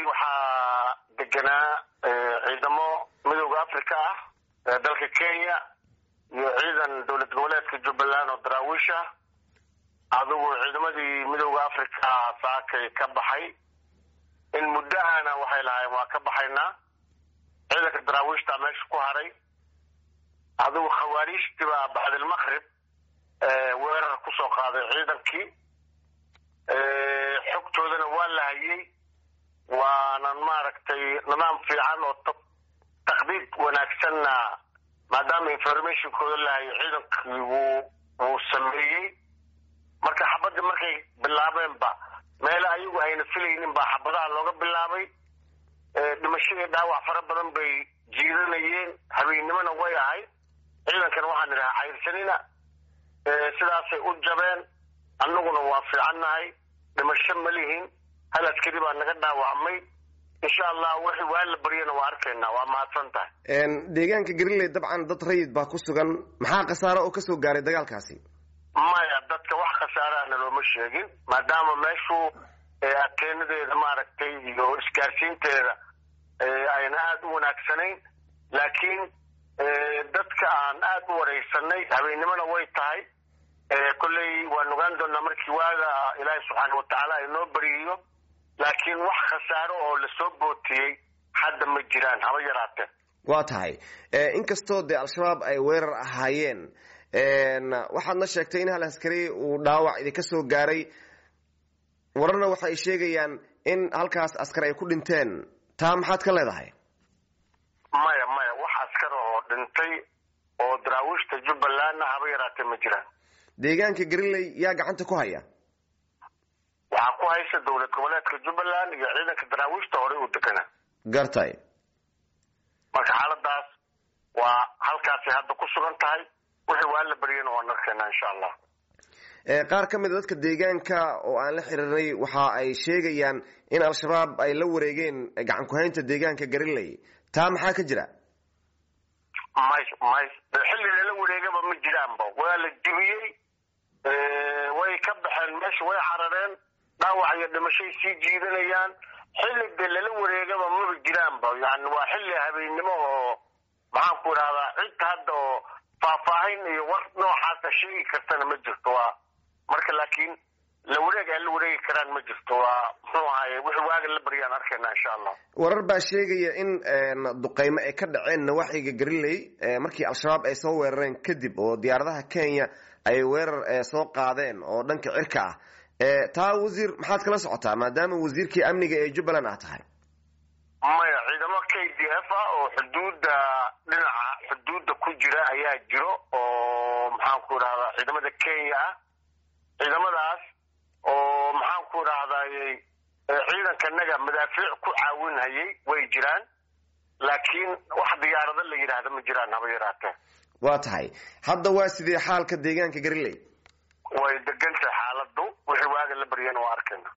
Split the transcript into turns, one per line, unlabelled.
waxaa deganaa ciidamo midooda africa ah ee dalka kenya iyo ciidan dowlad goboleedka jubbaland oo daraawiish ah adigu ciidamadii midooda africa saakay ka baxay in muddo ahna waxay lahaayeen waa ka baxaynaa ciidanka daraawiishtaa meesha ku haray adigu khawaariijtii baa bacdilmaqrib weerar kusoo qaaday ciidankii xogtoodana waa la hayay waanan maaragtay nidaam fiican oo takdiid wanaagsanna maadaama informationkooda la hayay ciidankii wuu wuu sameeyey marka xabadda markay bilaabeenba meelo ayagu ayna filaynin baa xabadaha looga bilaabay dhimashadii dhaawac fara badan bay jiidanayeen habeennimona way ahayd ciidankana waxaan idhahaa cayrsanina sidaasay u jabeen annaguna waa fiicannahay dhimasho ma lihin hal askari baa naga dhaawacmay insha allah wixii waa la baryana waa arkaynaa waa mahadsan tahay
deegaanka gariley dabcan dad rayid baa ku sugan maxaa khasaaro oo kasoo gaaray dagaalkaasi
maya dadka wax khasaarahana looma sheegin maadaama meeshu ateenadeeda maaragtay iyo isgaarsiinteeda ayna aada u wanaagsanayn laakiin dadka aan aada u wareysanay habeennimona way tahay kolley waan ogaan doonaa markii waaga ilaahay subxaana watacaala inoo bariyiyo laakiin wax khasaaro oo lasoo bootiyey hadda ma jiraan haba yaraatee
waa tahay inkastoo dee al-shabaab ay weerar ahaayeen waxaadna sheegtay in hal askari uu dhaawac idinka soo gaaray wararna waxa ay sheegayaan in halkaas askar ay ku dhinteen taa maxaad ka leedahay
maya maya wax askar oo dhintay oo daraawiishta jubbalandna haba yaraatee ma jiraan
deegaanka gariley yaa gacanta ku haya
waxaa ku haysa dowlad goboleedka jubbaland iyo ciidanka daraawiishta horey u deganaa
gartay
marka xaaladaas waa halkaasay hadda ku sugan tahay wixii waa la baryana waan arkeenaa insha allah
qaar ka mid a dadka deegaanka oo aan la xiriiray waxa ay sheegayaan in al-shabaab ay la wareegeen gacan ku-haynta deegaanka gariley taa maxaa ka jira
may may xilli lala wareegaba ma jiraanba waa la jibiyey way ka baxeen meesha way carareen dhaawac iyo dhimashay sii jiidanayaan xilli dee lala wareegaba maba jiraanba yani waa xilli habeennimo oo maxaan ku idhahdaa cid hadda oo faahfaahin iyo war noocaasa sheegi kartana ma jirto waa marka laakiin la wareeg ay la wareegi karaan ma jirto waa muxuu ahaye wixii waaga la baryaan arkayna insha allah
warar baa sheegaya in duqeymo ay ka dhaceen nawaaxiga gariley markii al-shabaab ay soo weerareen kadib oo diyaaradaha kenya ay weerar soo qaadeen oo dhanka cirka ah taa wasiir maxaad kala socotaa maadaama wasiirkii amniga ee jubbaland ah tahay
maya ciidamo k d f ah oo xuduudda dhinaca xuduudda ku jira ayaa jiro oo maxaan ku idhahdaa ciidamada kenya ah ciidamadaas oo maxaan ku idhahdayy ciidankanaga madaafiic ku caawinhayay way jiraan laakiin wax diyaarado la yidhaahda ma jiraan haba yaraatee
waa tahay hadda waa sidee xaalka deegaanka gariley
way degan tahay xaaladu wixii waaga la baryana waa arkayna